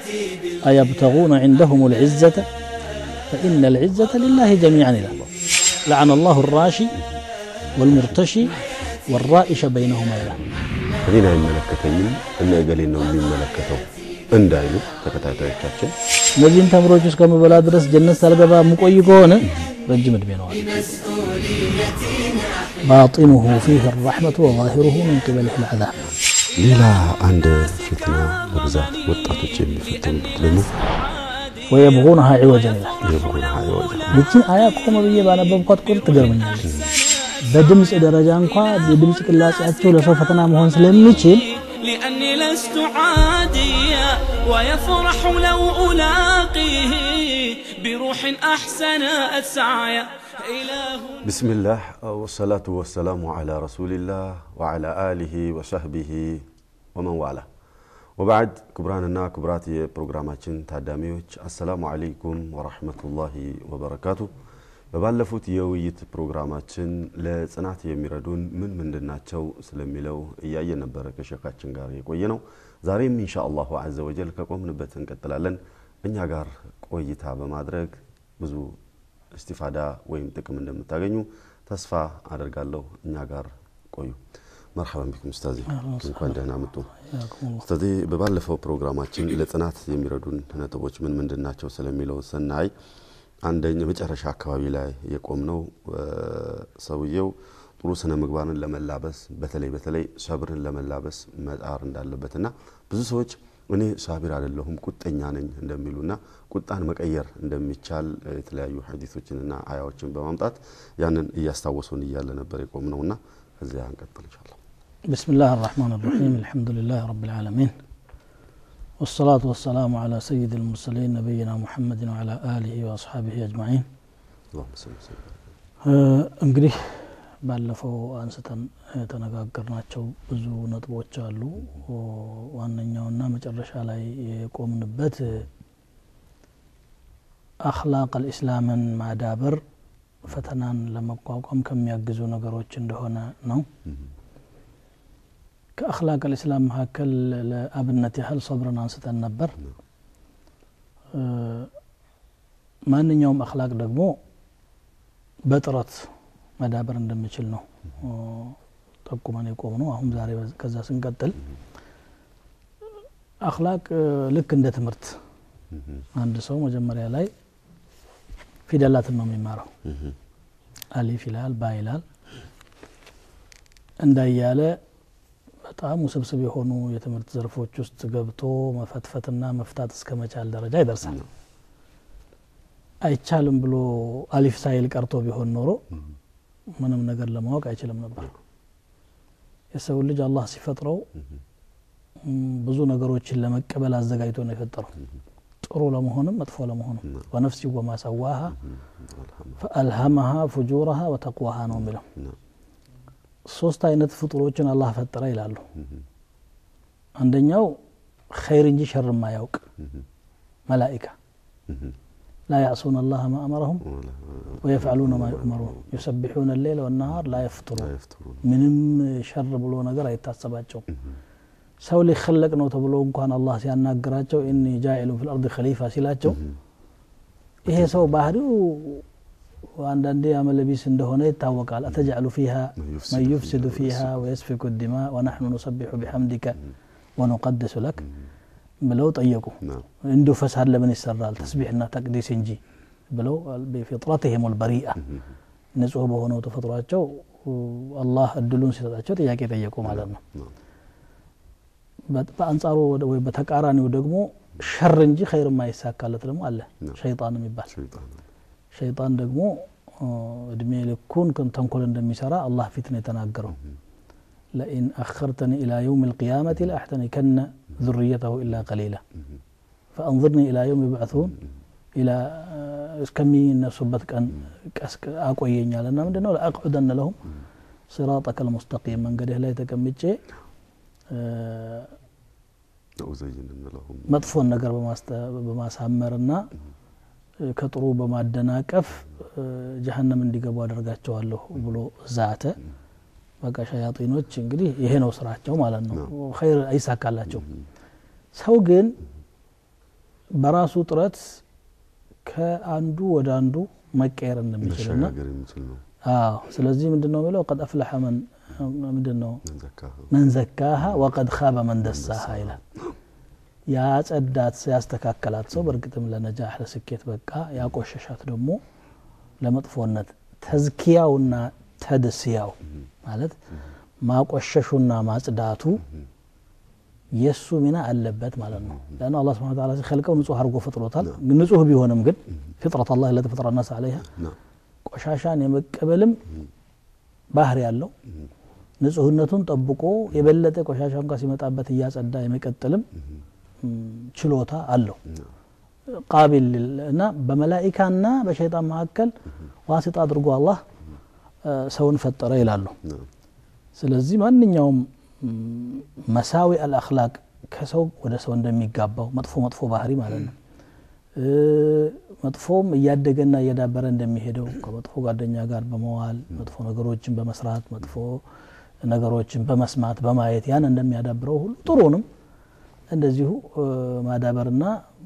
أيبتغون عندهم العزة فإن العزة لله جميعا إلى لعن الله الراشي والمرتشي والرائش بينهما إلى እኔን አይመለከተኝም እነ እገሌን ነው የሚመለከተው እንዳይሉ ተከታታዮቻችን እነዚህን ተምሮች እስከምበላ ድረስ ጀነት ሳልገባ የምቆይ ከሆነ ረጅም ዕድሜ ነው አለ። ባጢኑሁ ፊህ ረሕመቱ ወዛሂሩሁ ምን ቅበሊህ ልዓዛብ ሌላ አንድ ፊትና በብዛት ወጣቶች የሚፈተኑበት ደግሞ ወየብጉነሃ ዒወጀን ይላል። የብጉና ይወጃ ይችን አያ ቆመ ብዬ ባነበብኳት ቁጥር ትገርመኛለች። በድምፅ ደረጃ እንኳ የድምፅ ቅላጼያቸው ለሰው ፈተና መሆን ስለሚችል لأني لست عاديا ويفرح لو ألاقيه بروح أحسنت سعيا إله ብስሚላህ ወሰላቱ ወሰላሙ ዓላ ረሱሊላህ ወዓላ አሊሂ ወሰህቢሂ ወመን ዋላ ወባዕድ ክቡራንና ክቡራት የፕሮግራማችን ታዳሚዎች አሰላሙ አለይኩም ወረሕመቱላሂ ወበረካቱ በባለፉት የውይይት ፕሮግራማችን ለጽናት የሚረዱን ምን ምንድን ናቸው ስለሚለው እያየን ነበረ ከሸካችን ጋር የቆየ ነው ዛሬም ኢንሻ አላሁ አዘ ወጀል ከቆምንበት እንቀጥላለን እኛ ጋር ቆይታ በማድረግ ብዙ እስቲፋዳ ወይም ጥቅም እንደምታገኙ ተስፋ አደርጋለሁ እኛ ጋር ቆዩ መርሐበን ቢኩም ኡስታዚ እንኳን ደህና መጡ ኡስታዚ በባለፈው ፕሮግራማችን ለጽናት የሚረዱን ነጥቦች ምን ምንድን ናቸው ስለሚለው ስናይ አንደኛ መጨረሻ አካባቢ ላይ የቆምነው ሰውየው ጥሩ ስነ ምግባርን ለመላበስ በተለይ በተለይ ሰብርን ለመላበስ መጣር እንዳለበትና ብዙ ሰዎች እኔ ሳቢር አይደለሁም ቁጠኛ ነኝ እንደሚሉና ቁጣን መቀየር እንደሚቻል የተለያዩ ሐዲሶችንና አያዎችን በማምጣት ያንን እያስታወሱን እያለ ነበር የቆምነውና ከዚያ እንቀጥል ይቻላል بسم الله الرحمن الرحيم الحمد لله رب العالمين والصلاة والسلام على سيد المرسلين نبينا محمد وعلى آله وأصحابه أجمعين اللهم صل وسلم እንግዲህ ባለፈው አንስተን የተነጋገርናቸው ብዙ ነጥቦች አሉ ዋነኛውና መጨረሻ ላይ የቆምንበት አክላቅ አልኢስላምን ማዳበር ፈተናን ለመቋቋም ከሚያግዙ ነገሮች እንደሆነ ነው ከአክላቅ አልኢስላም መካከል ለአብነት ያህል ሰብርን አንስተን ነበር ማንኛውም አክላቅ ደግሞ በጥረት መዳበር እንደሚችል ነው ጠቁመን የቆም ነው አሁን ዛሬ ከዛ ስንቀጥል አክላቅ ልክ እንደ ትምህርት አንድ ሰው መጀመሪያ ላይ ፊደላትን ነው የሚማረው አሊፍ ይላል ባ ይላል እንዳያለ በጣም ውስብስብ የሆኑ የትምህርት ዘርፎች ውስጥ ገብቶ መፈትፈትና መፍታት እስከ መቻል ደረጃ ይደርሳል አይቻልም ብሎ አሊፍ ሳይል ቀርቶ ቢሆን ኖሮ ምንም ነገር ለማወቅ አይችልም ነበር የሰው ልጅ አላህ ሲፈጥረው ብዙ ነገሮችን ለመቀበል አዘጋጅቶ ነው የፈጠረው ጥሩ ለመሆንም መጥፎ ለመሆንም ወነፍሲ ወማ ሰዋሃ ፈአልሃመሃ ፉጁረሃ ወተቅዋሃ ነው የሚለው ሶስት አይነት ፍጡሮችን አላህ ፈጠረ ይላሉ አንደኛው ኸይር እንጂ ሸር ማያውቅ መላኢካ لا يعصون الله ما أمرهم ويفعلون ما يؤمرون يسبحون الليل والنهار لا يفطرون ምንም ሸር ብሎ ነገር አይታሰባቸውም ሰው ሊከለቅ ነው ተብሎ እንኳን አላህ ሲያናግራቸው ኢኒ ጃኢሉ ፊል አርድ ከሊፋ ሲላቸው ይሄ ሰው ባህሪው አንዳንዴ አመለቢስ እንደሆነ ይታወቃል አተጃዕሉ ፊሃ መን ዩፍሲዱ ፊሃ ወየስፊኩ ዲማ ወናሕኑ ኑሰቢሑ ቢሐምዲከ ወኑቀድሱ ለክ ብለው ጠየቁ እንዲሁ ፈሳድ ለምን ይሰራል ተስቢሕና ተቅዲስ እንጂ ብለው ቢፊጥረትህም ልበሪአ ንጹህ በሆነው ተፈጥሯቸው አላህ እድሉን ሲሰጣቸው ጥያቄ ጠየቁ ማለት ነው በአንጻሩ ወይ በተቃራኒው ደግሞ ሸር እንጂ ኸይር የማይሳካለት ደግሞ አለ ሸይጣን የሚባል ሸይጣን ደግሞ እድሜ ልኩን ተንኮል እንደሚሰራ አላህ ፊት ነው የተናገረው ለኢን አኸርተኒ ኢላ የውም ልቅያመት ለአሕተኒከነ ذريته إلا قليلا فأنظرني إلى يوم يبعثون إلى እስከሚነሱበት ቀን አቆየኛል እና ምንድ ነው ለአቅዑደነ ለሁም ሲራጠከ ልሙስተቂም መንገድህ ላይ ተቀምጬ መጥፎን ነገር በማሳመርና ከጥሩ በማደናቀፍ ጀሀነም እንዲገቡ አደርጋቸዋለሁ ብሎ ዛተ በቃ ሸያጢኖች እንግዲህ ይሄ ነው ስራቸው ማለት ነው ኸይር አይሳካላቸው ሰው ግን በራሱ ጥረት ከአንዱ ወደ አንዱ መቀየር እንደሚችልና መሸጋገር የሚችል ነው አዎ ስለዚህ ምንድን ነው የሚለው ቀድ አፍለሐ መን ምንድን ነው ዘካ መን ዘካሃ ወቀድ ካበ መን ደሳሃ ይላል ያጸዳት ያስተካከላት ሰው በእርግጥም ለነጃህ ለስኬት በቃ ያቆሸሻት ደግሞ ለመጥፎነት ተዝኪያውና ተድስያው ማለት ማቆሸሹና ማጽዳቱ የእሱ ሚና አለበት ማለት ነው ለአን አላ ስብን ታላ ሲከልቀው ንጹህ አድርጎ ፈጥሮታል ንጹህ ቢሆንም ግን ፍጥረት አላ ለቲ ፈጥረ ናስ አለይሃ ነው ቆሻሻን የመቀበልም ባህር ያለው ንጹህነቱን ጠብቆ የበለጠ ቆሻሻ እንኳ ሲመጣበት እያጸዳ የመቀጠልም ም፣ ችሎታ አለው ቃቢል ሊል- እና በመላኢካና በሸይጣን መካከል ዋሲጣ አድርጎ አላህ እ፣ ሰውን ፈጠረ ይላሉ ነው ስለዚህ ማንኛውም ም፣ መሳዊ አልአክላቅ ከሰው ወደ ሰው እንደሚጋባው መጥፎ መጥፎ ባህሪ ማለት ነው እ፣ መጥፎም እያደገና እየዳበረ እንደሚሄደው ከመጥፎ ጓደኛ ጋር በመዋል መጥፎ ነገሮችን በመስራት መጥፎ ነገሮችን በመስማት በማየት ያን እንደሚያዳብረው ሁሉ ጥሩንም እንደዚሁ እ፣ ማዳበርና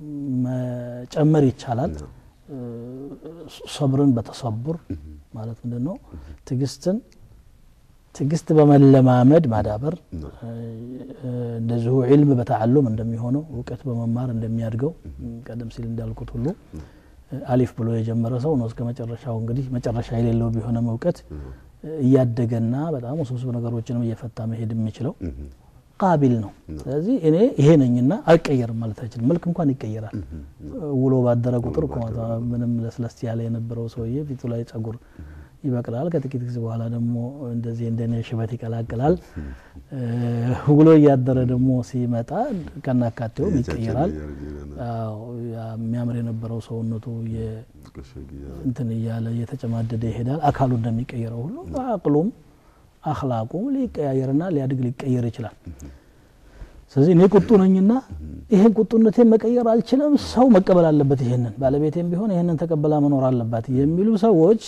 መጨመር ይቻላል እ፣ ሰብርን በተሰቡር ማለት ምንድን ነው ትግስትን ትግስት በመለማመድ ማዳበር ነው እ፣ እንደዚሁ ዒልም በተዓሉም እንደሚሆነው እውቀት በመማር እንደሚያድገው ቀደም ሲል እንዳልኩት ሁሉ እ፣ አሊፍ ብሎ የጀመረ ሰው ነው እስከ መጨረሻው እንግዲህ መጨረሻ የሌለው ቢሆንም እውቀት እ፣ እያደገና በጣም ውስብስብ ነገሮችንም እየፈታ መሄድ የሚችለው ቃቢል ነው ስለዚህ እኔ ይሄ ነኝና አልቀየርም ማለት አይችልም መልክ እንኳን ይቀየራል ውሎ ባደረ ቁጥር እኮ ምንም ለስለስ ያለ የነበረው ሰውዬ ፊቱ ላይ ጸጉር ይበቅላል ከጥቂት ጊዜ በኋላ ደግሞ እንደዚህ እንደኔ ሽበት ይቀላቅላል እ፣ ውሎ እያደረ ደግሞ ሲመጣ ከናካቴውም ይቀየራል አዎ፣ ያ የሚያምር የነበረው ሰውነቱ የ- እንትን እያለ እየተጨማደደ ይሄዳል አካሉ እንደሚቀየረው ሁሉ አቅሉም አክላቁም ሊቀያየርና ሊያድግ ሊቀየር ይችላል ስለዚህ እኔ ቁጡ ነኝና ይሄን ቁጡነቴን መቀየር አልችልም ሰው መቀበል አለበት ይሄንን ባለቤቴም ቢሆን ይሄንን ተቀበላ መኖር አለባት የሚሉ ሰዎች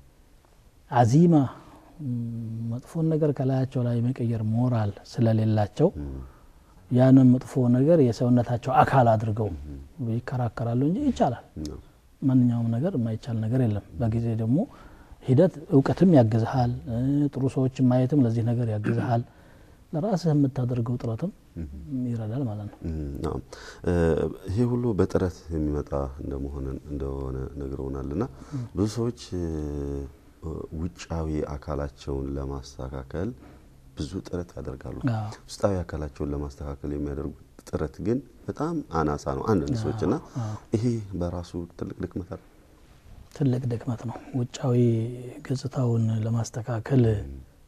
አዚማ ም፣ መጥፎን ነገር ከላያቸው ላይ መቀየር ሞራል ስለሌላቸው ያንን መጥፎ ነገር የሰውነታቸው አካል አድርገው ይከራከራሉ እንጂ ይቻላል ማንኛውም ነገር የማይቻል ነገር የለም በጊዜ ደግሞ ሂደት እውቀትም ያግዝሃል እ፣ ጥሩ ሰዎችን ማየትም ለዚህ ነገር ያግዝሃል ለራስህ የምታደርገው ጥረትም ይረዳል ማለት ነው ናም ይሄ ሁሉ በጥረት የሚመጣ እንደመሆን እንደሆነ ነግረውናል እና ብዙ ሰዎች እ፣ ውጫዊ አካላቸውን ለማስተካከል ብዙ ጥረት ያደርጋሉ አዎ። ውስጣዊ አካላቸውን ለማስተካከል የሚያደርጉት ጥረት ግን በጣም አናሳ ነው አንዳንድ ሰዎች እና ይሄ በራሱ ትልቅ ድክመት አለ ትልቅ ድክመት ነው ውጫዊ ገጽታውን ለማስተካከል እ፣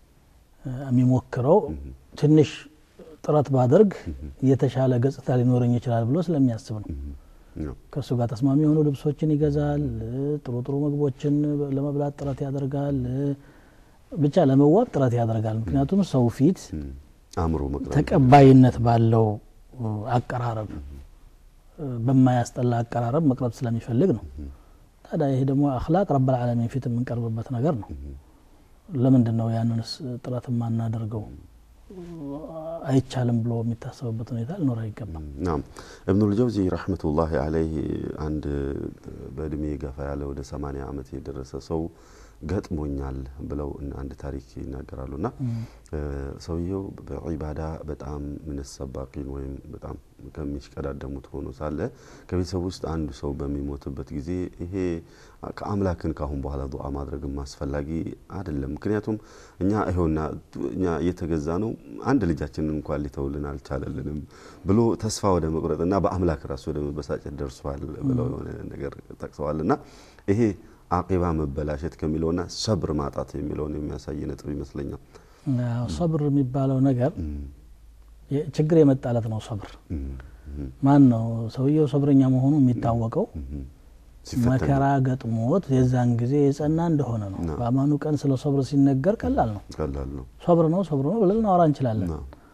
የሚሞክረው ትንሽ ጥረት ባደርግ የተሻለ ገጽታ ሊኖረኝ ይችላል ብሎ ስለሚያስብ ነው ነው። ከእሱ ጋር ተስማሚ የሆኑ ልብሶችን ይገዛል እ፣ ጥሩ ጥሩ ምግቦችን ለመብላት ጥረት ያደርጋል እ፣ ብቻ ለመዋብ ጥረት ያደርጋል ምክንያቱም ሰው ፊት እም፣ አእምሮ መቅረብ ተቀባይነት ባለው እ፣ አቀራረብ እ፣ በማያስጠላ አቀራረብ መቅረብ ስለሚፈልግ ነው ታዲያ ይሄ ደግሞ አክላቅ ረብል ዓለሚን ፊት የምንቀርብበት ነገር ነው ለምንድን ነው ያንንስ ጥረት የማናደርገው አይቻልም ብሎ የሚታሰብበት ሁኔታ ሊኖር አይገባም ናም እብኑል ጀውዚ ረሕመቱላሂ አለይህ አንድ በእድሜ ገፋ ያለ ወደ ሰማንያ ዓመት የደረሰ ሰው ገጥሞኛል ብለው አንድ ታሪክ ይናገራሉ እና ሰውየው በዒባዳ በጣም ምንሰባቂን ወይም በጣም ከሚሽቀዳደሙት ሆኖ ሳለ ከቤተሰብ ውስጥ አንዱ ሰው በሚሞትበት ጊዜ ይሄ ከአምላክን ካሁን በኋላ ዱዓ ማድረግም አስፈላጊ አይደለም ምክንያቱም እኛ ይኸውና እኛ እየተገዛ ነው አንድ ልጃችንን እንኳን ሊተውልን አልቻለልንም ብሎ ተስፋ ወደ መቁረጥና በአምላክ ራሱ ወደ መበሳጨት ደርሷል ብለው የሆነ ነገር ጠቅሰዋል እና ይሄ አቂባ መበላሸት ከሚለውና ሰብር ማጣት የሚለውን የሚያሳይ ነጥብ ይመስለኛል ያው ሰብር የሚባለው ነገር ችግር የመጣለት ነው ሰብር ማን ነው ሰውየው ሰብረኛ መሆኑ የሚታወቀው መከራ ገጥሞት የዛን ጊዜ የጸና እንደሆነ ነው በአማኑ ቀን ስለ ሰብር ሲነገር ቀላል ነው ቀላል ነው ሰብር ነው ሰብር ነው ብለን እናወራ እንችላለን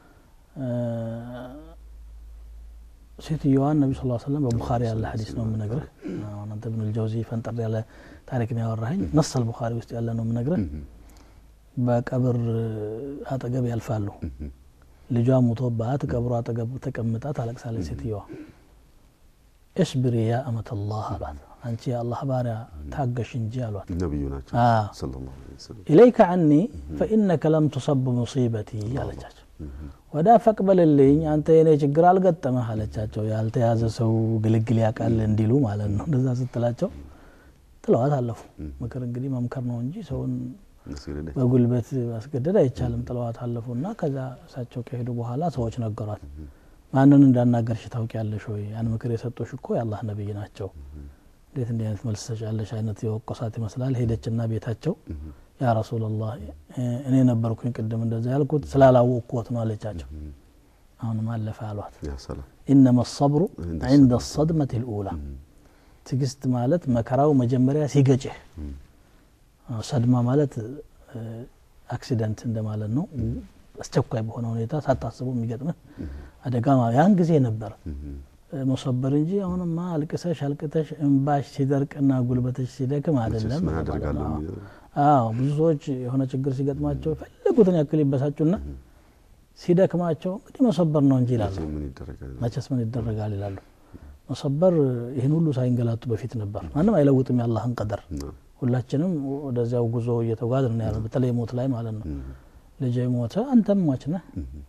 ሴትዮዋን ነቢ ስ ሰለም በቡኻሪ ያለ ሀዲስ ነው የምነግርህ አሁን አንተ ብን ልጀውዚ ፈንጠር ያለ ታሪክ ነው ያወራኸኝ ነሰል ቡኻሪ ውስጥ ያለ ነው የምነግርህ በቀብር አጠገብ ያልፋሉ ልጇ ሙቶባት ቀብሩ አጠገብ ተቀምጣ ታለቅሳለች ሴትዮዋ እስብሪ ያ አመተላህ አሏት አንቺ የአላህ ባሪያ ታገሽ እንጂ አሏት ነቢዩ ናቸው አዎ። ሰለላሁ ዐለይሂ ወሰለም ኢለይከ ዐኒ ፈኢነከ ለም ቱሰብ ሙሲበቲ አለቻቸው ወዳ ፈቅበልልኝ አንተ የኔ ችግር አልገጠመህ አለቻቸው ያልተያዘ ሰው ግልግል ያውቃል እንዲሉ ማለት ነው እንደዛ ስትላቸው ጥለዋት አለፉ ምክር እንግዲህ መምከር ነው እንጂ ሰውን መስገደደ በጉልበት ማስገደድ አይቻልም ጥለዋት አለፉ እና ከዛ እሳቸው ከሄዱ በኋላ ሰዎች ነገሯት ማንን እንዳናገርሽ ታውቂያለሽ ወይ ያን ምክር የሰጡሽ እኮ የአላህ ነቢይ ናቸው እንዴት እንዲህ አይነት መልስ ሰጫለሽ አይነት የወቆሳት ይመስላል ሄደችና ቤታቸው ያ ረሱላላህ እኔ ነበርኩኝ ቅድም እንደዛ ያልኩት ስላላወቅኩት ነው አለቻቸው አሁንም አለፈ አሏት ያ ሰላም ኢነማ ሰብሩ عند ዕንደ ሰድመት ልኡላ ትግስት ማለት መከራው መጀመሪያ ሲገጭህ አዎ፣ ሰድማ ማለት እ፣ አክሲደንት እንደማለት ነው አስቸኳይ በሆነ ሁኔታ ሳታስበው የሚገጥምህ አደጋ ማ- ያን ጊዜ ነበር እ፣ መሰበር እንጂ አሁንማ አልቅሰሽ አልቅተሽ እንባሽ ሲደርቅና ጉልበተሽ ሲደክም አይደለም ምን ማለት አደርጋለሁ ነው። የሚለው አዎ ብዙ ሰዎች የሆነ ችግር ሲገጥማቸው የፈለጉትን ያክል ይበሳጩና ሲደክማቸው እንግዲህ መሰበር ነው እንጂ ይላሉ ምን ይደረጋል መቸስ ምን ይደረጋል ይላሉ መሰበር ይህን ሁሉ ሳይንገላቱ በፊት ነበር ማንም አይለውጥም የአላህን ቀደር ነው። ሁላችንም ወደዚያው ጉዞ እየተጓዝን ነው ያለ በተለይ ሞት ላይ ማለት ነው ልጅ ሞተ አንተም ሟች ነህ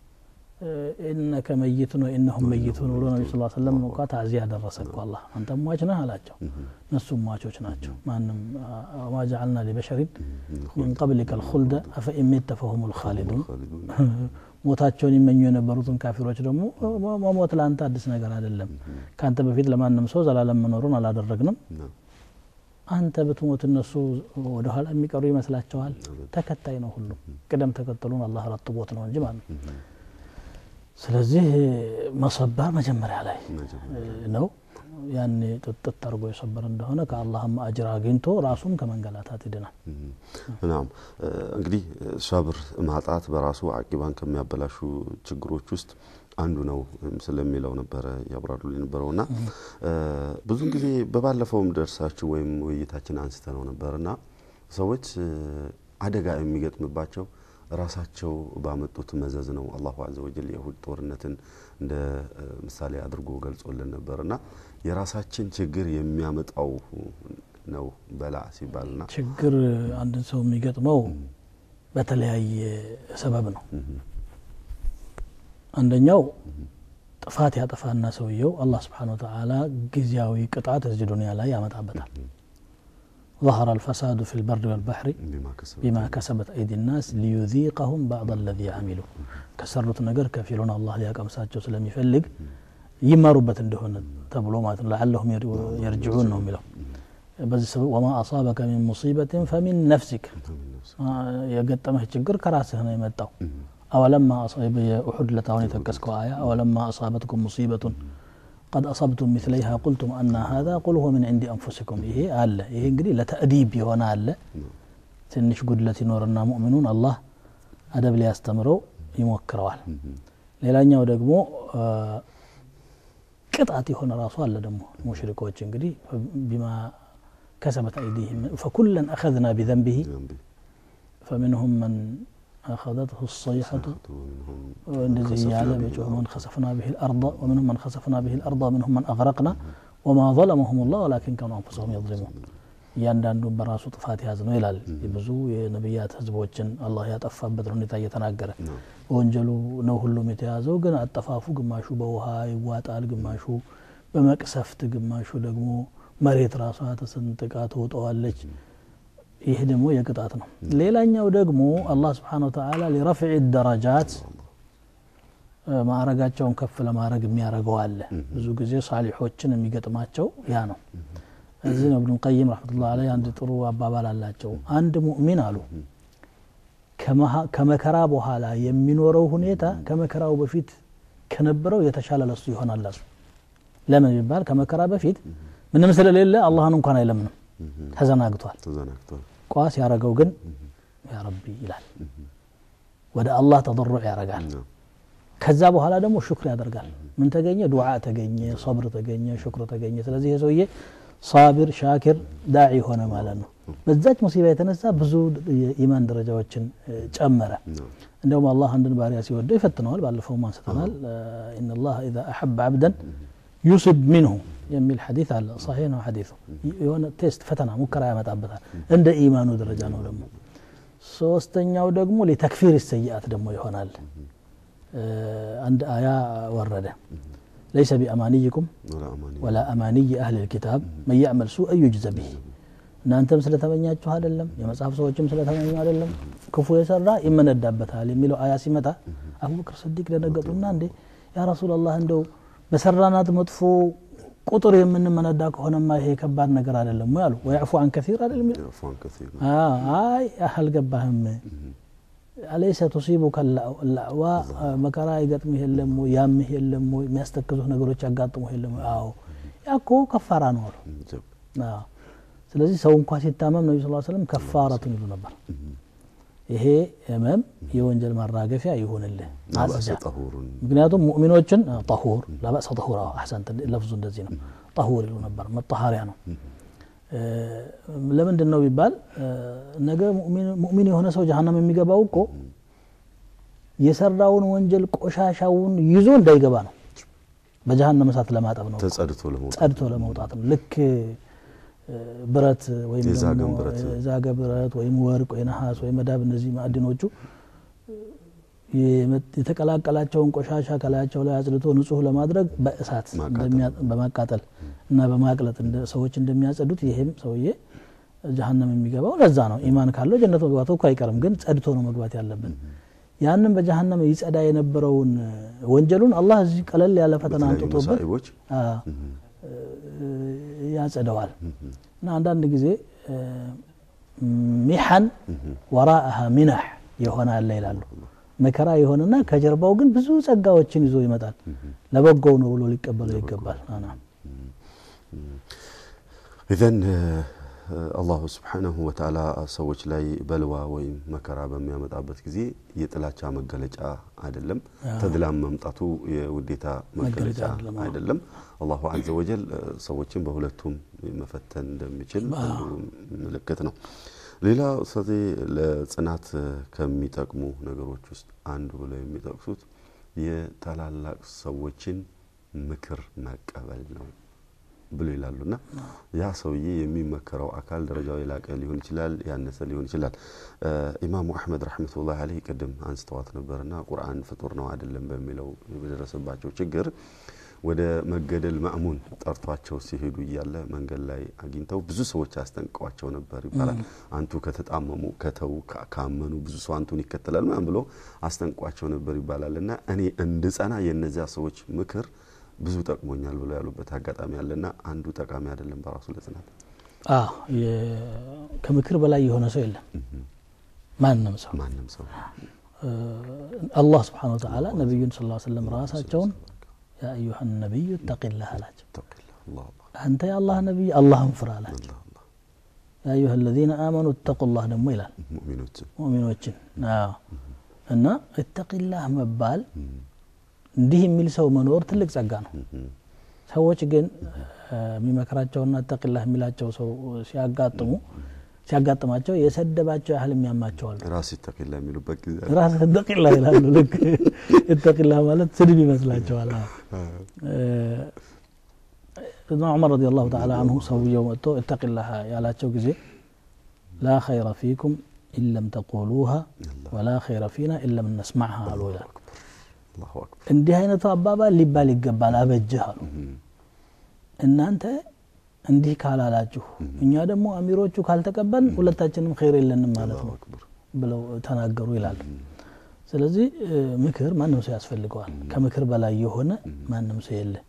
ኢነከ መይቱን ወኢነሁም መይቱን ብሎ ነቢ ስ ሰለም እንኳ ታዚያ ደረሰ እኮ አላህ አንተም ሟች ነህ አላቸው እነሱም ሟቾች ናቸው ማንም ወማ ጀዓልና ሊበሸሪን ሚን ቀብሊከ ልኹልደ አፈኢን ሚተ ፈሁም ልኻሊዱን ሞታቸውን ይመኙ የነበሩትን ካፊሮች ደግሞ መሞት ለአንተ አዲስ ነገር አይደለም ከአንተ በፊት ለማንም ሰው ዘላለም መኖሩን አላደረግንም ነው። አንተ ብትሞት እነሱ ወደ ኋላ የሚቀሩ ይመስላቸዋል ተከታይ ነው ሁሉም ቅደም ተከተሉን አላህ ረጥቦት ነው እንጂ ማለት ነው ስለዚህ መሰበር መጀመሪያ ላይ ነው ያኔ ጥጥት አድርጎ የሰበር እንደሆነ ከአላህም አጅር አግኝቶ ራሱም ከመንገላታት ይድናል ናም እንግዲህ ሰብር ማጣት በራሱ አቂባን ከሚያበላሹ ችግሮች ውስጥ አንዱ ነው ስለሚለው ነበረ ያብራሩ የነበረው እና ብዙን ጊዜ በባለፈውም ደርሳችሁ ወይም ውይይታችን አንስተ ነው ነበር እና ሰዎች አደጋ የሚገጥምባቸው ራሳቸው ባመጡት መዘዝ ነው አላሁ አዘ ወጀል የሁድ ጦርነትን እንደ ምሳሌ አድርጎ ገልጾልን ነበር እና የራሳችን ችግር የሚያመጣው ነው በላ ሲባል ና ችግር አንድን ሰው የሚገጥመው በተለያየ ሰበብ ነው አንደኛው ጥፋት ያጠፋና ሰውየው አላህ ስብሓን ወተዓላ ጊዜያዊ ቅጣት እዚህ ዱኒያ ላይ ያመጣበታል ظهر الفساد في البر والبحر بما كسبت أيدي الناس ليذيقهم بعض الذي عملوا كسرت نجر كفيلون الله ليقم ساتشو سلم يفلق يماربت እንደሆነ ተብሎ ማለት ነው لعلهم يرجعون ነው የሚለው በዚህ ሰበብ ወማ አሳበከ ሚን ሙሲበትን ፈሚን ነፍሲክ የገጠመህ ችግር ከራስህ ነው የመጣው አወለማ የኡሑድ ለታሁን የጠቀስከው አያ አወለማ አሳበትኩም ሙሲበቱን قد أصبتم مثليها قلتم أن هذا قل هو من عند أنفسكم إيه አለ ይሄ እንግዲህ ለተእዲብ የሆነ አለ ትንሽ ጉድለት ይኖርና ሙእሚኑን አላህ አደብ ሊያስተምረው ይሞክረዋል ሌላኛው ደግሞ ቅጣት የሆነ ራሱ አለ ደግሞ ሙሽሪኮች እንግዲህ ቢማ ከሰበት አይዲህም ፈኩለን አኸዝና ቢዘንቢህ فمنهم من أخذته الصيحة እንደዚህ እያለ በጮህ መን ከሰፍና ብህ ልአርض ወምንሁም መን ከሰፍና ብህ ልአርض ወምንሁም መን አግረቅና ወማ ظለመሁም ላህ ወላኪን ከኑ አንፉሰሁም የظሊሙን እያንዳንዱን በራሱ ጥፋት ያዝ ነው ይላል ብዙ የነቢያት ህዝቦችን አላህ ያጠፋበት ሁኔታ እየተናገረ በወንጀሉ ነው ሁሉም የተያዘው ግን አጠፋፉ ግማሹ በውሃ ይዋጣል ግማሹ በመቅሰፍት ግማሹ ደግሞ መሬት ራሷ ተሰንጥቃ ትውጠዋለች ይህ ደግሞ የቅጣት ነው ሌላኛው ደግሞ አላህ ስብሓን ወተላ ሊረፍዕ ደረጃት ማዕረጋቸውን ከፍ ለማድረግ የሚያደርገው አለ ብዙ ጊዜ ሳሊሖችን የሚገጥማቸው ያ ነው እዚህ ነው እብኑ ቀይም ረሕመቱላ ላይ አንድ ጥሩ አባባል አላቸው አንድ ሙእሚን አሉ ከመከራ በኋላ የሚኖረው ሁኔታ ከመከራው በፊት ከነበረው የተሻለ ለሱ ይሆናል አሉ ለምን ቢባል ከመከራ በፊት ምንም ስለሌለ አላህን እንኳን አይለምንም ተዘናግቷል ቋስ ያረገው ግን ያ ረቢ ይላል ወደ አላህ ተضሩዕ ያረጋል ከዛ በኋላ ደግሞ ሽክር ያደርጋል ምን ተገኘ ዱዓ ተገኘ ሰብር ተገኘ ሽክር ተገኘ ስለዚህ የሰውዬ ሳቢር ሻኪር ዳዒ ሆነ ማለት ነው በዛች ሙሲባ የተነሳ ብዙ የኢማን ደረጃዎችን ጨመረ እንደውም አላህ አንድን ባሪያ ሲወደው ይፈትነዋል ባለፈውም አንስተናል ኢነላህ ኢዛ አሐበ አብደን ዩስብ ሚንሁ የሚል ሐዲስ አለ ሰሒህ ነው ሐዲሱ የሆነ ቴስት ፈተና ሙከራ ያመጣበታል እንደ ኢማኑ ደረጃ ነው ደግሞ ሶስተኛው ደግሞ ሊተክፊር ሰይአት ደግሞ ይሆናል አንድ አያ ወረደ ليس بأمانيكم ولا أماني أهل الكتاب من يعمل سوء يجز به እናንተም ስለተመኛችሁ አይደለም የመጽሐፍ ሰዎችም ስለተመኙ አይደለም ክፉ የሰራ ይመነዳበታል የሚለው አያ ሲመጣ አቡበክር ስዲቅ ደነገጡና እንዴ ያ ረሱላላህ እንደው በሰራናት መጥፎ ቁጥር የምንመነዳ ከሆነማ ይሄ ከባድ ነገር አይደለም ወይ አሉ ወያዕፉ አን ከሲር አይደለም አይ አልገባህም አለይሰ ቱሲቡከ ላዕዋ መከራ ይገጥምህ የለም ወይ ያምህ የለም ወይ የሚያስተክዙህ ነገሮች ያጋጥሙህ የለም ወይ አዎ ያኮ ከፋራ ነው አሉ ስለዚህ ሰው እንኳ ሲታመም ነቢ ስ ስለም ከፋረቱን ይሉ ነበር ይሄ ህመም የወንጀል ማራገፊያ ይሁንልህ ምክንያቱም ሙእሚኖችን ጠሁር ለበእሰ ጠሁር አሕሰንት ለፍዙ እንደዚህ ነው ጠሁር ይሉ ነበር መጠሃሪያ ነው ለምንድን ነው ቢባል ነገ ሙእሚን የሆነ ሰው ጀሀነም የሚገባው እኮ የሰራውን ወንጀል ቆሻሻውን ይዞ እንዳይገባ ነው በጀሀነም እሳት ለማጠብ ነው ጸድቶ ለመውጣት ነው ልክ ብረት ወይም የዛገ ብረት ወይም ወርቅ ወይ ነሐስ ወይ መዳብ እነዚህ ማዕድኖቹ የተቀላቀላቸውን ቆሻሻ ከላያቸው ላይ አጽድቶ ንጹህ ለማድረግ በእሳት በማቃጠል እና በማቅለጥ ሰዎች እንደሚያጸዱት ይሄም ሰውዬ ጀሀነም የሚገባው ለዛ ነው ኢማን ካለው ጀነት መግባቱ እኮ አይቀርም ግን ጸድቶ ነው መግባት ያለብን ያንን በጀሀነም ይጸዳ የነበረውን ወንጀሉን አላህ እዚህ ቀለል ያለ ፈተና አንጥቶበት ያጸደዋል እና አንዳንድ ጊዜ ሚሐን ወራአሃ ሚናሕ የሆነ አለ ይላሉ መከራ የሆነና ከጀርባው ግን ብዙ ጸጋዎችን ይዞ ይመጣል ለበጎው ነው ብሎ ሊቀበለው ይገባል ኢዘን አላሁ ስብሓናሁ ወተዓላ ሰዎች ላይ በልዋ ወይም መከራ በሚያመጣበት ጊዜ የጥላቻ መገለጫ አይደለም ተድላም መምጣቱ የውዴታ መገለጫ አይደለም አላሁ አዘ ወጀል ሰዎችን በሁለቱም መፈተን እንደሚችል ምልክት ነው ሌላ ኡስታዜ ለጽናት ከሚጠቅሙ ነገሮች ውስጥ አንዱ ብለው የሚጠቅሱት የታላላቅ ሰዎችን ምክር መቀበል ነው ብሎ ይላሉና ያ ሰውዬ የሚመከረው አካል ደረጃው የላቀ ሊሆን ይችላል ያነሰ ሊሆን ይችላል ኢማሙ አሕመድ ረሕመቱላህ አለህ ቅድም አንስተዋት ነበርና ቁርአን ፍጡር ነው አይደለም በሚለው በደረሰባቸው ችግር ወደ መገደል ማእሙን ጠርቷቸው ሲሄዱ እያለ መንገድ ላይ አግኝተው ብዙ ሰዎች አስጠንቀዋቸው ነበር ይባላል አንቱ ከተጣመሙ ከተው ካመኑ ብዙ ሰው አንቱን ይከተላል ምናምን ብሎ አስጠንቋቸው ነበር ይባላል እና እኔ እንድጸና የእነዚያ ሰዎች ምክር ብዙ ጠቅሞኛል ብለው ያሉበት አጋጣሚ አለና አንዱ ጠቃሚ አይደለም በራሱ ለጽናት ከምክር በላይ የሆነ ሰው የለም ማንም ሰው ማንም ሰው አላህ ስብሓን ወተዓላ ነቢዩን ስ ሰለም ራሳቸውን ያ አዩሃ ነቢዩ እተቂላህ አላቸው አንተ የአላህ ነቢይ አላህን ፍራ አላቸው ያ አዩሃ አለዚነ አመኑ እተቁላህ ደግሞ ይላል ሙእሚኖችን እና እተቂላህ መባል እንዲህ የሚል ሰው መኖር ትልቅ ጸጋ ነው ሰዎች ግን የሚመክራቸውና እተቂላህ የሚላቸው ሰው ሲያጋጥሙ ሲያጋጥማቸው የሰደባቸው ያህል የሚያማቸዋል ራስ ይተቂላ የሚሉበት ጊዜ ራስ እተቂላ ይላሉ ልክ እተቂላ ማለት ስድብ ይመስላቸዋል እና ዑመር ረዲ ላሁ ተዓላ አንሁ ሰውየው መጥቶ እተቂላህ ያላቸው ጊዜ ላ ኸይረ ፊኩም ኢለም ተቁሉሃ ወላ ኸይረ ፊና ኢለም ነስማዕሃ አሉ ይላል እንዲህ አይነቱ አባባል ሊባል ይገባል አበጅህ አሉ እናንተ እንዲህ ካላላችሁ እኛ ደግሞ አሚሮቹ ካልተቀበልን ሁለታችንም ኸይር የለንም ማለት ነው ብለው ተናገሩ ይላል ስለዚህ ምክር ማንም ሰው ያስፈልገዋል ከምክር በላይ የሆነ ማንም ሰው የለ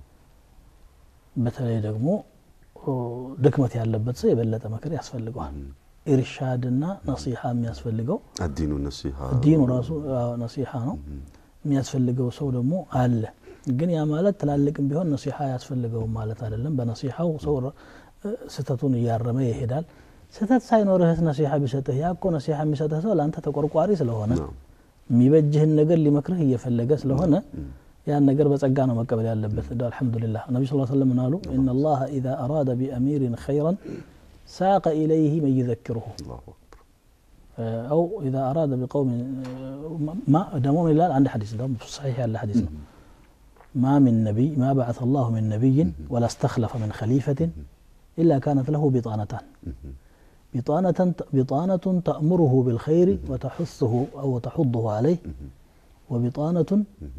በተለይ ደግሞ ድክመት ያለበት ሰው የበለጠ ምክር ያስፈልገዋል ኢርሻድና ነሲሓ የሚያስፈልገው አዲኑ ነሲሓ ዲኑ ራሱ ነሲሓ ነው የሚያስፈልገው ሰው ደግሞ አለ ግን ያ ማለት ትላልቅም ቢሆን ነሲሓ ያስፈልገውም ማለት አይደለም በነሲሓው ሰው ስህተቱን እያረመ ይሄዳል ስህተት ሳይኖርህስ ነሲሓ ቢሰጥህ ያ እኮ ነሲሓ የሚሰጥህ ሰው ለአንተ ተቆርቋሪ ስለሆነ የሚበጅህን ነገር ሊመክርህ እየፈለገ ስለሆነ ያን ነገር በጸጋ ነው መቀበል ያለበት እንደ አልሐምዱሊላህ ነቢ ስ ሰለም ምን አሉ እና ላሀ ኢዛ አራደ ቢአሚሪን ኸይረን ሳቀ ኢለይህ መን ዩዘክሩሁ أو إذا أراد بقوم ما دمون إلى عند حديث ده صحيح على حديث ما من نبي ما بعث الله من نبي ولا استخلف من خليفة إلا كانت له بطانتان بطانة بطانة تأمره بالخير وتحثه أو تحضه عليه وبطانة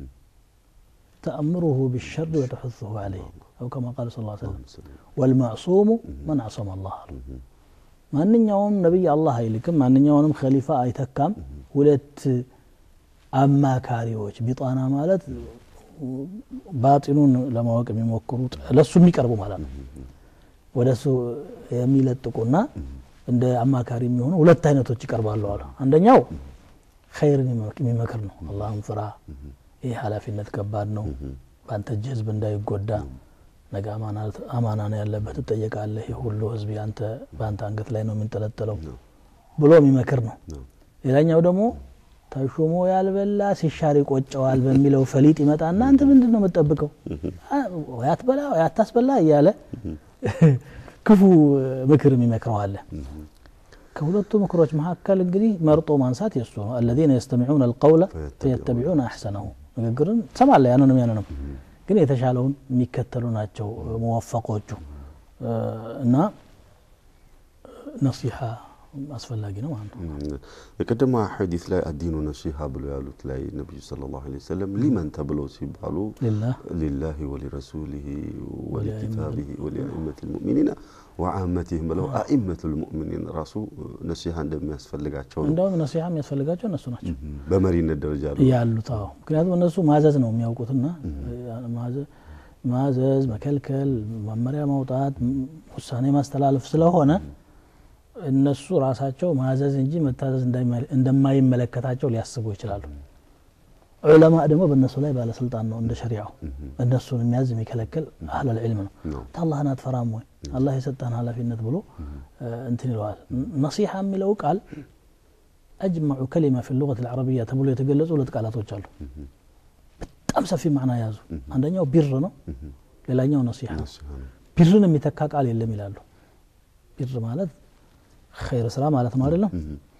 تأمره بالشر وتحثه عليه أو كما قال صلى الله عليه وسلم والمعصوم من عصم الله ማንኛውም ነቢይ አላህ አይልክም ማንኛውንም ከሊፋ አይተካም ሁለት አማካሪዎች ቢጣና ማለት ባጢኑን ለማወቅ የሚሞክሩ ለሱ የሚቀርቡ ማለት ነው ወደ እሱ የሚለጥቁና እንደ አማካሪ የሚሆኑ ሁለት አይነቶች ይቀርባሉ አሉ አንደኛው ኸይርን የሚመክር ነው አላህን ፍራ ይህ ኃላፊነት ከባድ ነው በአንተ እጅ ህዝብ እንዳይጎዳ ነገ አማና ነው ያለበት ትጠየቃለህ ይህ ሁሉ ህዝብ በአንተ አንገት ላይ ነው የሚንጠለጠለው ብሎ የሚመክር ነው ሌላኛው ደግሞ ተሾሞ ያልበላ ሲሻር ይቆጨዋል በሚለው ፈሊጥ ይመጣና አንተ ምንድን ነው የምጠብቀው ያትበላ ያታስበላ እያለ ክፉ ምክር የሚመክረዋለ ከሁለቱ ምክሮች መካከል እንግዲህ መርጦ ማንሳት የሱ ነው አለዚነ የስተሚዑን አልቀውለ ፈየተቢዑን አሕሰነሁ ንግግርን ትሰማለ ያንንም ያንንም ግን የተሻለውን የሚከተሉ ናቸው መወፈቆቹ እና ነሲሓ አስፈላጊ ነው ማለት ነው የቀደማ ሐዲስ ላይ አዲኑ ነሲሃ ብሎ ያሉት ላይ ነቢዩ ስለ ላሁ ለ ሰለም ሊመን ተብሎ ሲባሉ ሊላህ ወሊረሱሊህ ወሊኪታቢህ ወሊአኢመት ልሙእሚኒን ወአመትህም ብለው አኢመት ልሙእሚኒን ራሱ ነሲሃ እንደሚያስፈልጋቸው ነው እንደውም ነሲሃ የሚያስፈልጋቸው እነሱ ናቸው በመሪነት ደረጃ ያሉት አዎ ምክንያቱም እነሱ ማዘዝ ነው የሚያውቁትና ማዘዝ መከልከል መመሪያ ማውጣት ውሳኔ ማስተላለፍ ስለሆነ እነሱ ራሳቸው ማዘዝ እንጂ መታዘዝ እንደማይመለከታቸው ሊያስቡ ይችላሉ ዑለማ ደግሞ በእነሱ ላይ ባለስልጣን ነው እንደ ሸሪዓው እነሱን የሚያዝ የሚከለክል አህለል ዕልም ነው አላህን አትፈራም ወይ አላህ የሰጠን ኃላፊነት ብሎ እንትን ይለዋል ነሲሐ የሚለው ቃል አጅመዑ ከሊማ ፊ ሉቀት ልዓረቢያ ተብሎ የተገለጹ ሁለት ቃላቶች አሉ በጣም ሰፊ ማዕና ያዙ አንደኛው ቢር ነው ሌላኛው ነሲሐ ነው ቢርን የሚተካ ቃል የለም ይላሉ ቢር ማለት ኸይር ስራ ማለት ነው አይደለም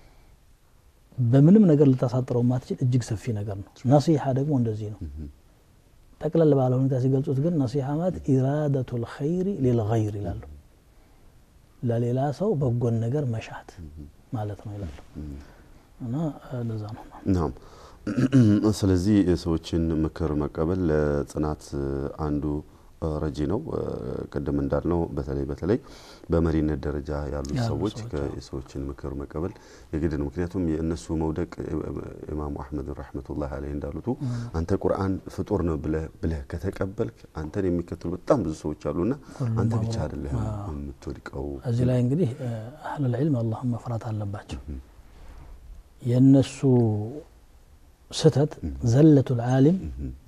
በምንም ነገር ልታሳጥረው ማትችል እጅግ ሰፊ ነገር ነው ነሲሐ ደግሞ እንደዚህ ነው ጠቅለል ባለ ሁኔታ ሲገልጹት ግን ነሲሐ ማለት ኢራደቱ ልኸይሪ ሊልገይር ይላሉ ለሌላ ሰው በጎን ነገር መሻት ማለት ነው ይላሉ እና ለዛ ነው ናም ስለዚህ ሰዎችን ምክር መቀበል ለጽናት አንዱ ረጂ ነው ቅድም እንዳልነው በተለይ በተለይ በመሪነት ደረጃ ያሉ ሰዎች የሰዎችን ምክር መቀበል የግድ ነው ምክንያቱም የእነሱ መውደቅ ኢማሙ አሕመድ ረሕመቱላህ አለህ እንዳሉቱ አንተ ቁርአን ፍጡር ነው ብለህ ከተቀበልክ አንተን የሚከተሉ በጣም ብዙ ሰዎች አሉና አንተ ብቻ አይደለህ የምትወድቀው እዚህ ላይ እንግዲህ አህለል ዒልም አላህን መፍራት አለባቸው የእነሱ ስተት ዘለቱ ልዓሊም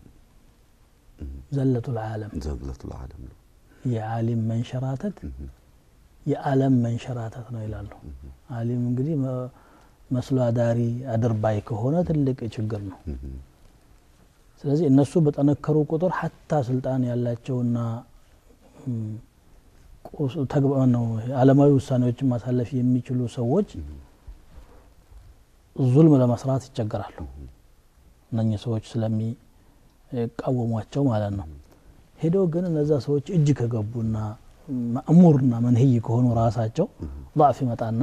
ዘለቱ ልዓለም ዘለቱ ልዓለም ነው የዓሊም መንሸራተት የዓለም መንሸራተት ነው ይላሉ አሊም እንግዲህ መስሎ አዳሪ አድርባይ ከሆነ ትልቅ ችግር ነው ስለዚህ እነሱ በጠነከሩ ቁጥር ሀታ ስልጣን ያላቸውና ነው አለማዊ ውሳኔዎችን ማሳለፍ የሚችሉ ሰዎች ዙልም ለመስራት ይቸገራሉ እነኚህ ሰዎች ስለሚቃወሟቸው ማለት ነው ሄደው ግን እነዛ ሰዎች እጅ ከገቡና ማእሙርና መንህይ ከሆኑ ራሳቸው ضعፍ ይመጣና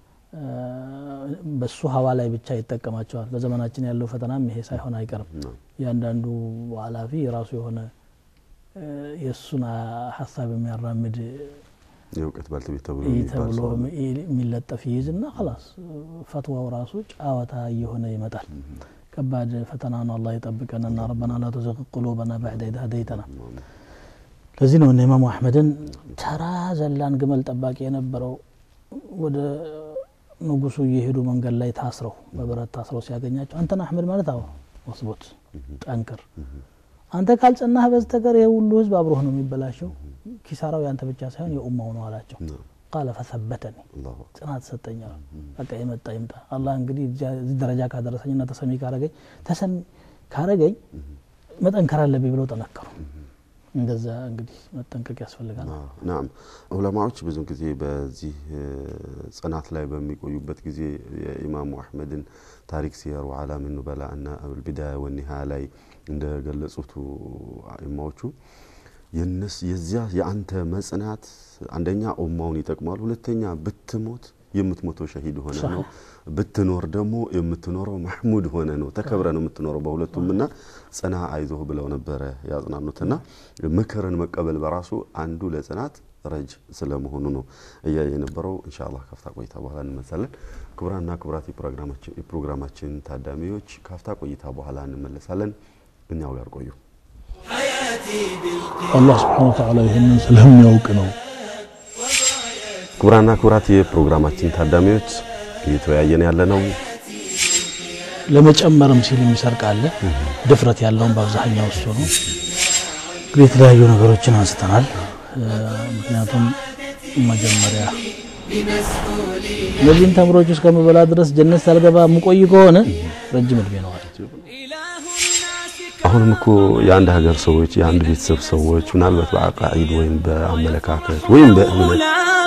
በሱ ሀዋ ላይ ብቻ ይጠቀማቸዋል በዘመናችን ያለው ፈተናም ይሄ ሳይሆን አይቀርም እያንዳንዱ ኃላፊ የራሱ የሆነ የእሱን ሀሳብ የሚያራምድ የእውቀት ባልተቤት ተብሎ የሚለጠፍ ይይዝና ላስ ፈትዋው ራሱ ጫወታ እየሆነ ይመጣል ከባድ ፈተና ነው አላህ ይጠብቀንና ረበና ላ ቱዝቅ ቁሉበና ባዕደ ኢዝ ሀደይተና ለዚህ ነው እነ ኢማሙ አሕመድን ተራ ዘላን ግመል ጠባቂ የነበረው ወደ ንጉሱ እየሄዱ መንገድ ላይ ታስረው በብረት ታስረው ሲያገኛቸው አንተን አሕመድ ማለት አዎ ወስቦት ጠንክር አንተ ካልጸናህ በስተቀር ይህ ሁሉ ህዝብ አብሮህ ነው የሚበላሸው ኪሳራው ያንተ ብቻ ሳይሆን የኡማው ነው አላቸው ቃለ ፈሰበተኒ ጽናት ሰጠኝ በቃ የመጣ ይምጣ አላህ እንግዲህ እዚህ ደረጃ ካደረሰኝና ተሰሚ ካረገኝ ተሰሚ ካረገኝ መጠንከር አለብኝ ብለው ጠነከሩ እንደዛ እንግዲህ መጠንቀቅ ያስፈልጋል ናም ዑለማዎች ብዙ ጊዜ በዚህ ጽናት ላይ በሚቆዩበት ጊዜ የኢማሙ አሕመድን ታሪክ ሲየሩ አላምን ኑበላ እና አልቢዳያ ወኒሃያ ላይ እንደገለጹት አኢማዎቹ የነስ የዚያ የአንተ መጽናት አንደኛ ኡማውን ይጠቅማል ሁለተኛ ብትሞት የምትሞተው ሸሂድ ሆነ ነው ብትኖር ደግሞ የምትኖረው ማሕሙድ ሆነ ነው ተከብረ ነው የምትኖረው በሁለቱም ና ጽና አይዞህ ብለው ነበረ ያጽናኑትና ምክርን መቀበል በራሱ አንዱ ለጽናት ረጅ ስለመሆኑ ነው እያየ የነበረው እንሻ አላህ ካፍታ ቆይታ በኋላ እንመለሳለን ክቡራንና ክቡራት የፕሮግራማችን ታዳሚዎች ካፍታ ቆይታ በኋላ እንመለሳለን እኛው ጋር ቆዩ አላህ ስብሓን ወተዓላ ይህንን ስለሚያውቅ ነው ክቡራና ክቡራት የፕሮግራማችን ታዳሚዎች እየተወያየን ያለ ነው ለመጨመርም ሲል የሚሰርቅ አለ ድፍረት ያለውን በአብዛኛው እሱ ነው እንግዲህ የተለያዩ ነገሮችን አንስተናል ምክንያቱም መጀመሪያ እነዚህን ተምሮች እስከምበላ ድረስ ጀነት ሳልገባ የምቆይ ከሆነ ረጅም እድሜ ነዋል አሁንም እኮ የአንድ ሀገር ሰዎች የአንድ ቤተሰብ ሰዎች ምናልባት በአቃኢድ ወይም በአመለካከት ወይም በእምነት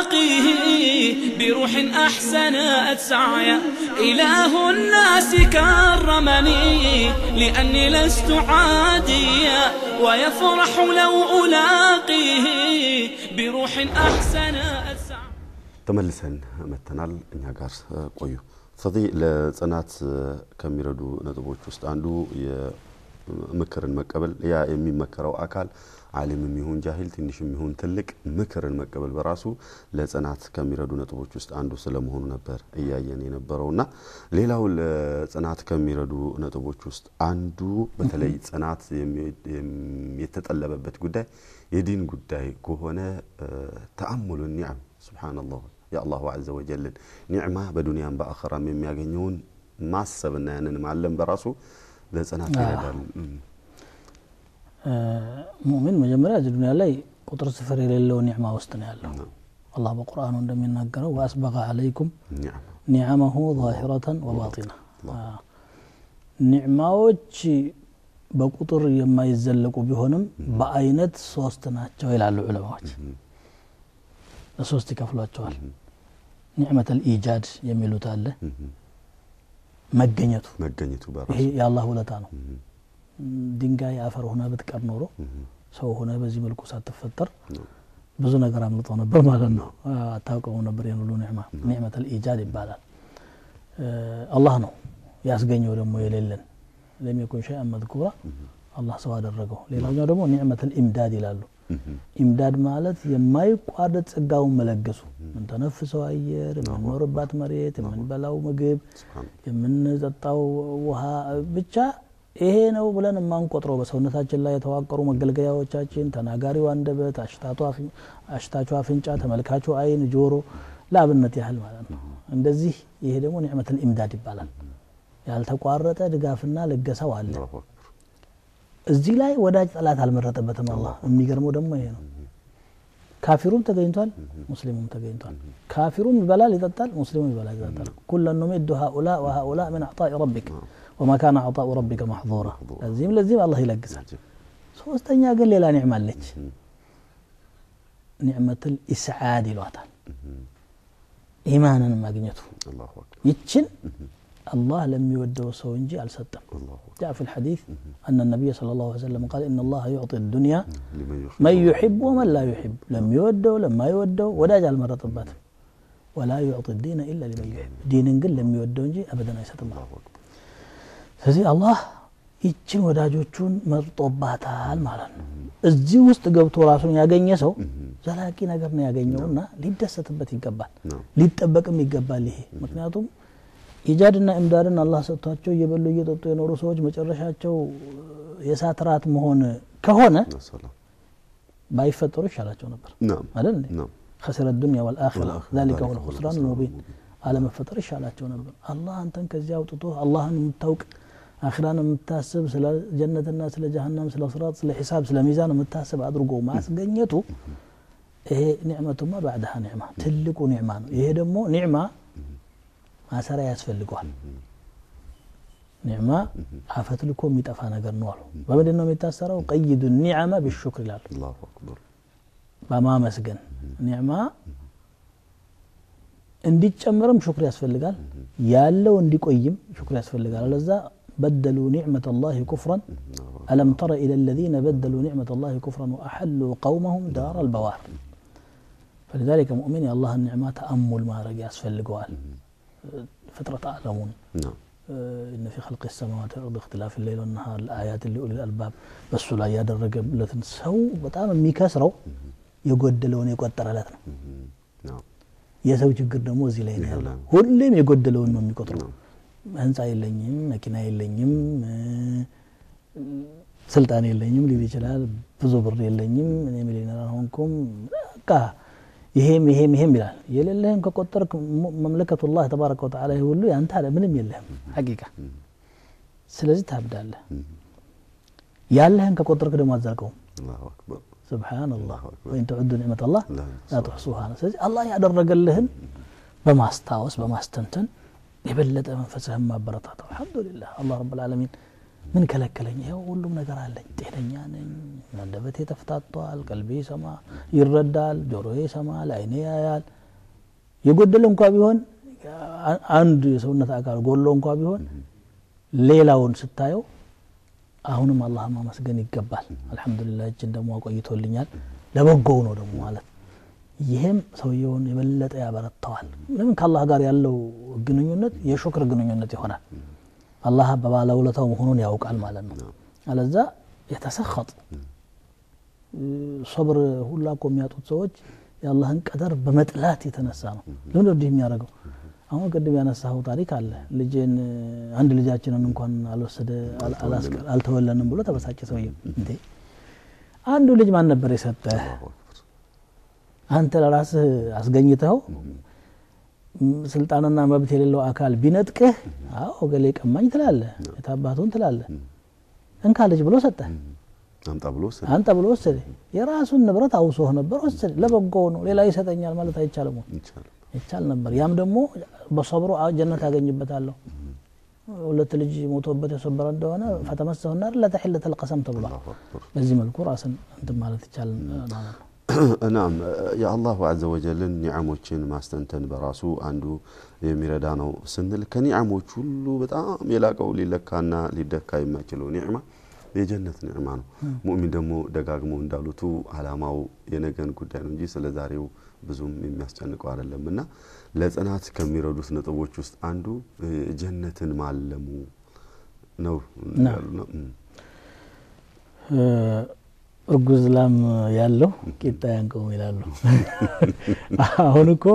بروح أحسنت سعيا إله الناس كرمني لأني لست عاديا ويفرح لو ألاقيه بروح أحسنت سعيا ተመልሰን መተናል እኛ ጋር ቆዩ ፈዲ ለጽናት ከሚረዱ ነጥቦች ውስጥ አንዱ ምክርን መቀበል ያ የሚመከረው አካል አሊምም ይሁን ጃሂል ትንሽም ይሁን ትልቅ ምክርን መቀበል በራሱ ለጽናት ከሚረዱ ነጥቦች ውስጥ አንዱ ስለመሆኑ ነበር እያየን የነበረውና ሌላው ለጽናት ከሚረዱ ነጥቦች ውስጥ አንዱ በተለይ ጽናት የተጠለበበት ጉዳይ የዲን ጉዳይ ከሆነ ተአሙሉ ኒዕም ስብሓንላህ የአላሁ አዘ ወጀልን ኒዕማ በዱንያም በአኸራም የሚያገኘውን ማሰብና ያንን ማለም በራሱ ለጽናት ይረዳል ሙእሚን መጀመሪያ እዚህ ዱኒያ ላይ ቁጥር ስፍር የሌለው ኒዕማ ውስጥ ነው ያለው አላህ በቁርአኑ እንደሚናገረው ወአስበቀ አለይኩም ኒዕመሁ ዛሂረተን ወባጢና ኒዕማዎች በቁጥር የማይዘለቁ ቢሆንም በአይነት ሶስት ናቸው ይላሉ ዑለማዎች ለሶስት ይከፍሏቸዋል ኒዕመት ልኢጃድ የሚሉት አለ መገኘቱ መገኘቱ ይሄ የአላህ ውለታ ነው ድንጋይ አፈር ሆነ ብትቀር ኖሮ ሰው ሆነ በዚህ መልኩ ሳትፈጠር ብዙ ነገር አምልጦ ነበር ማለት ነው አታውቀው ነበር ይህን ሁሉ ኒዕማ ኒዕመት ልኢጃድ ይባላል አላህ ነው ያስገኘው ደግሞ የሌለን ለም የኩን ሸይአን መዝኩራ አላህ ሰው አደረገው ሌላኛው ደግሞ ኒዕመት ልኢምዳድ ይላሉ ኢምዳድ ማለት የማይቋረጥ ጸጋውን መለገሱ የምንተነፍሰው አየር የምንኖርባት መሬት የምንበላው ምግብ የምንጠጣው ውሃ ብቻ ይሄ ነው ብለን የማንቆጥረው በሰውነታችን ላይ የተዋቀሩ መገልገያዎቻችን ተናጋሪው አንደበት አሽታቹ አፍንጫ ተመልካቹ አይን ጆሮ ለአብነት ያህል ማለት ነው እንደዚህ ይሄ ደግሞ ኒዕመትን ኢምዳድ ይባላል ያልተቋረጠ ድጋፍና ልገሳው አለ እዚህ ላይ ወዳጅ ጠላት አልመረጠበትም አላህ የሚገርመው ደግሞ ይሄ ነው ካፊሩም ተገኝቷል ሙስሊሙም ተገኝቷል ካፊሩም ይበላል ይጠጣል ሙስሊሙም ይበላል ይጠጣል ኩለን ኑሚዱ ሃኡላ ወሃኡላ ምን አዕጣኢ ረቢክ ወማ ካነ አዕጣኡ ረቢከ ማሕظራ ለዚህም ለዚህም አላህ ይለግሳል ሶስተኛ ግን ሌላ ኒዕማ አለች ኒዕመት ልኢስዓድ ይሏታል ኢማንን ማግኘቱ ይችን الله لم يوده سونجي الستم جاء في الحديث أن النبي صلى الله عليه وسلم قال إن الله يعطي الدنيا من يحب ومن لا يحب لم يوده لما يوده ولا جعل مرة طبات ولا يعطي الدين إلا لمن يحب دين قل لم يوده እንጂ أبدا አይሰጥም ስለዚህ አላህ ይችን ወዳጆቹን መርጦባታል ማለት ነው እዚህ ውስጥ ገብቶ ራሱን ያገኘ ሰው ዘላቂ ነገር ነው ያገኘውና ሊደሰትበት ይገባል ሊጠበቅም ይገባል ይሄ ምክንያቱም ኢጃድና እምዳድን አላህ ሰጥቷቸው እየበሉ እየጠጡ የኖሩ ሰዎች መጨረሻቸው የእሳት ራት መሆን ከሆነ ባይፈጠሩ ይሻላቸው ነበር አይደል خسر الدنيا والآخرة ذلك هو الخسران المبين على መፈጠር ይሻላቸው ነበር አላህ አንተን ከዚያ አውጥቶ አላህን የምታውቅ አኺራን የምታስብ ስለ ጀነትና ስለ ጀሃነም ስለ ስራት ስለ ሒሳብ ስለ ሚዛን የምታስብ አድርጎ ማስገኘቱ ይሄ ኒዕመቱማ ባዕድሃ ኒዕማ ትልቁ ኒዕማ ነው ይሄ ደግሞ ኒዕማ ማሰሪያ ያስፈልገዋል ኒዕማ አፈት ልኮ የሚጠፋ ነገር ነው አሉ በምንድን ነው የሚታሰረው ቀይዱ ኒዕመ ቢሹክር ይላሉ አላሁ አክበር በማመስገን ኒዕማ እንዲጨምርም ሹክር ያስፈልጋል ያለው እንዲቆይም ሹክር ያስፈልጋል አለዛ በደሉ ኒዕመት ላህ ኩፍራን አለም ተረ ኢላ ለዚነ በደሉ ኒዕመት ላህ ኩፍራን ወአሐሉ ቀውመሁም ዳር አልበዋር فلذلك مؤمن የአላህ ኒዕማ ተአሙል ማድረግ ያስፈልገዋል ፍጥረት አለሙን ናም إن في خلق السماوات والأرض اختلاف الليل والنهار لآيات لأولي الألباب በሱ ላይ ያደረገለትን ሰው በጣም የሚከስረው የጎደለውን የቆጠረለት ነው ናም የሰው ችግር ደግሞ እዚህ ላይ ነው ይሄ ያለው ላይ ነው። ሁሌም የጎደለውን ነው የሚቆጥረው ናም ህንፃ የለኝም መኪና የለኝም እ፣ ስልጣን የለኝም ሊል ይችላል ብዙ ብር የለኝም እኔ ሚሊዮነር አልሆንኩም በቃ ይሄም ይሄም ይሄም ይላል የሌለህም ከቆጠርክ ሙ- መምለከቱላህ ተባረከ ወተዓላ ይህ ሁሉ ያንተ አለ ምንም የለህም ሐቂቃ ስለዚህ ታብዳለህ ያለህን ከቆጠርክ ደግሞ አትዘልቀውም አላሁ አክበር ስብሓንላህ አላሁ አክበር። ወይን ተዑዱ ኒዕመት አላህ ላ ላ ትሕሱሃ ነው ስለዚህ አላህ ያደረገልህን በማስታወስ በማስተንተን የበለጠ መንፈስህን ማበረታተው አልሐምዱሊላህ አላህ ረብ ልዓለሚን ምን ከለከለኝ ይኸው ሁሉም ነገር አለኝ ጤነኛ ነኝ አንደበቴ ተፍታቷል ቀልቤ ይሰማ ይረዳል ጆሮዬ ይሰማል አይኔ ያያል የጎደለ እንኳ ቢሆን አ- አንድ የሰውነት አካል ጎሎ እንኳ ቢሆን ሌላውን ስታየው አሁንም አላህ ማመስገን ይገባል አልሐምዱሊላህ እችን ደግሞ አቆይቶልኛል ለበጎው ነው ደግሞ ማለት ይህም ሰውየውን የበለጠ ያበረተዋል ለምን ከአላህ ጋር ያለው ግንኙነት የሹክር ግንኙነት ይሆናል አላህ በባለውለታው መሆኑን ያውቃል ማለት ነው አለዛ የተሰኸጥ ሶብር ሁላ እኮ የሚያጡት ሰዎች የአላህን ቀደር በመጥላት የተነሳ ነው ለምን እንዲህ የሚያደርገው አሁን ቅድም ያነሳኸው ታሪክ አለ ልጅን አንድ ልጃችንን እንኳን አልወሰደ አል- አላስቀ- አልተወለንም ብሎ ተበሳጨ ሰውየ እንዴ አንዱ ልጅ ማን ነበር የሰጠህ አላሁ አክበር አንተ ለራስህ አስገኝተኸው ም- ስልጣንና መብት የሌለው አካል ቢነጥቅህ አዎ ገሌ ቀማኝ ትላለህ የታባቱን ትላለህ እንካ ልጅ ብሎ ሰጠህ አምጣ ብሎ ወሰደ አንተ ብሎ ወሰደ የራሱን ንብረት አውሶህ ነበር ወሰደ ለበጎው ነው ሌላ ይሰጠኛል ማለት አይቻልም ወይ? ይቻላል ይቻል ነበር ያም ደግሞ በሰብሮ አ- ጀነት ያገኝበታለሁ ሁለት ልጅ ሞቶበት የሰበረ እንደሆነ ፈተመሰሁ ናር ለተሒለት ልቀሰም ተብሏል አላሁ አክበር በዚህ መልኩ ራስን እንትን ማለት ይቻል ማለት ነው ናም የአላሁ አዘ ወጀልን ኒዓሞችን ማስተንተን በራሱ አንዱ የሚረዳ ነው ስንል ከኒዓሞች ሁሉ በጣም የላቀው ሊለካና ሊደካ የማይችለው ኒዕማ የጀነት ኒዕማ ነው ሙእሚን ደግሞ ደጋግሞ እንዳሉቱ አላማው የነገን ጉዳይ ነው እንጂ ስለ ዛሬው ብዙም የሚያስጨንቀው አይደለም እና ለጽናት ከሚረዱት ነጥቦች ውስጥ አንዱ እ፣ ጀነትን ማለሙ ነው ና። ያሉ ነው። እም፣ እርጉዝ ላም ያለው ቂጣ ያንቀውም ይላሉ አሁን እኮ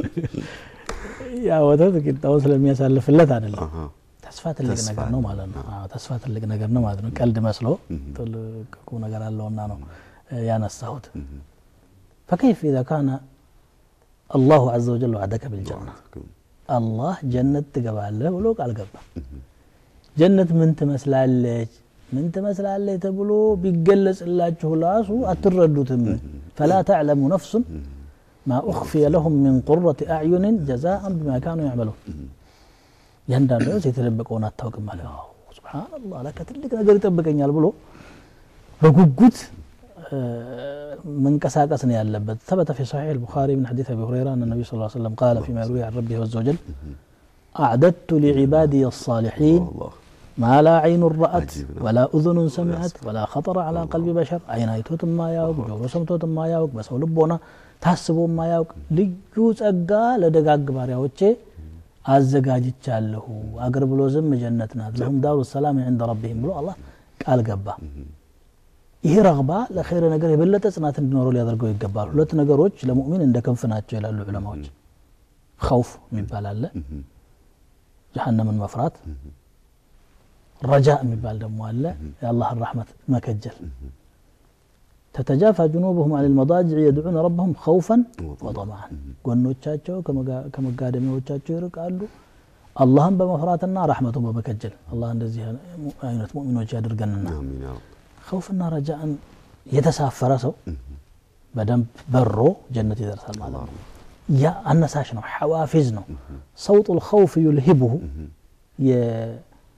ያ ወተት ቂጣውን ስለሚያሳልፍለት አይደለም አሃ፣ ተስፋ ትልቅ ተስፋ ነገር ነው ማለት ነው አዎ፣ ተስፋ ትልቅ ነገር ነው ማለት ነው ቀልድ መስሎ ትልቅ ቁም ነገር አለውና ነው እ፣ ያነሳሁት ፈከይፍ ኢዛ ካነ አላሁ አዘ ወጀል ዋዕደከ ብልጀና አላህ ጀነት ትገባለህ ብሎ ቃል ገባ ጀነት ምን ትመስላለች ምን ትመስላለች ተብሎ ቢገለጽላችሁ ራሱ አትረዱትም ፈላ ተዕለሙ ነፍሱን ማ ኡኽፊየ ለሁም ምን ቁረት አዕዩንን ጀዛአን ቢማ ካኑ ያዕመሉን ያንዳንዱ ነፍስ የተደበቀውን አታውቅም አለ አዎ፣ ሱብሓነላህ ለካ ትልቅ ነገር ይጠብቀኛል ብሎ በጉጉት እ፣ መንቀሳቀስ ነው ያለበት ثبت في صحيح البخاري من حديث ابي هريره ان النبي صلى الله عليه وسلم قال فيما يروي عن ربه عز وجل اعددت لعبادي الصالحين አላህ ما لا عين رأت عجيب نعم. ولا أذن سمعت ولا خطر على قلب بشر عين አይቶት የማያውቅ ጆሮ ሰምቶት የማያውቅ በሰው ልቦና ታስቦ የማያውቅ ልዩ ጸጋ ለደጋግ ባሪያዎቼ አዘጋጅቻለሁ አገር ብሎ ዝም ጀነት ናት ለሁም ዳሩ ሰላም ዕንደ ረቢህም ብሎ አላህ ቃል ገባ ይሄ ረግባ ለኸይር ነገር የበለጠ ጽናት እንዲኖረው ሊያደርገው ይገባል ሁለት ነገሮች ለሙእሚን እንደ ክንፍ ናቸው ይላሉ ዑለማዎች ኸውፍ የሚባል አለ ጀሃነምን መፍራት ረጃ የሚባል ደግሞ አለ የአላህን ረሕመት መከጀል ተተጃፋ ጅኑብሁም አን ልመዳጅዕ የድዑነ ረበሁም ኸውፈን ወጠማዓን ጎኖቻቸው ከመጋ- ከመጋደሚያዎቻቸው ይርቃሉ አላህን በመፍራትና ረሕመቱን በመከጀል አላህ እንደዚህ አይነት ሙእሚኖች ያድርገንና አሚን ያ ረብ ኸውፍና ረጃእን የተሳፈረ ሰው በደንብ በሮ ጀነት ይደርሳል ማለት ነው ያ አነሳሽ ነው ሐዋፊዝ ነው ሰውጡ ልኸውፍ ዩልሂብሁ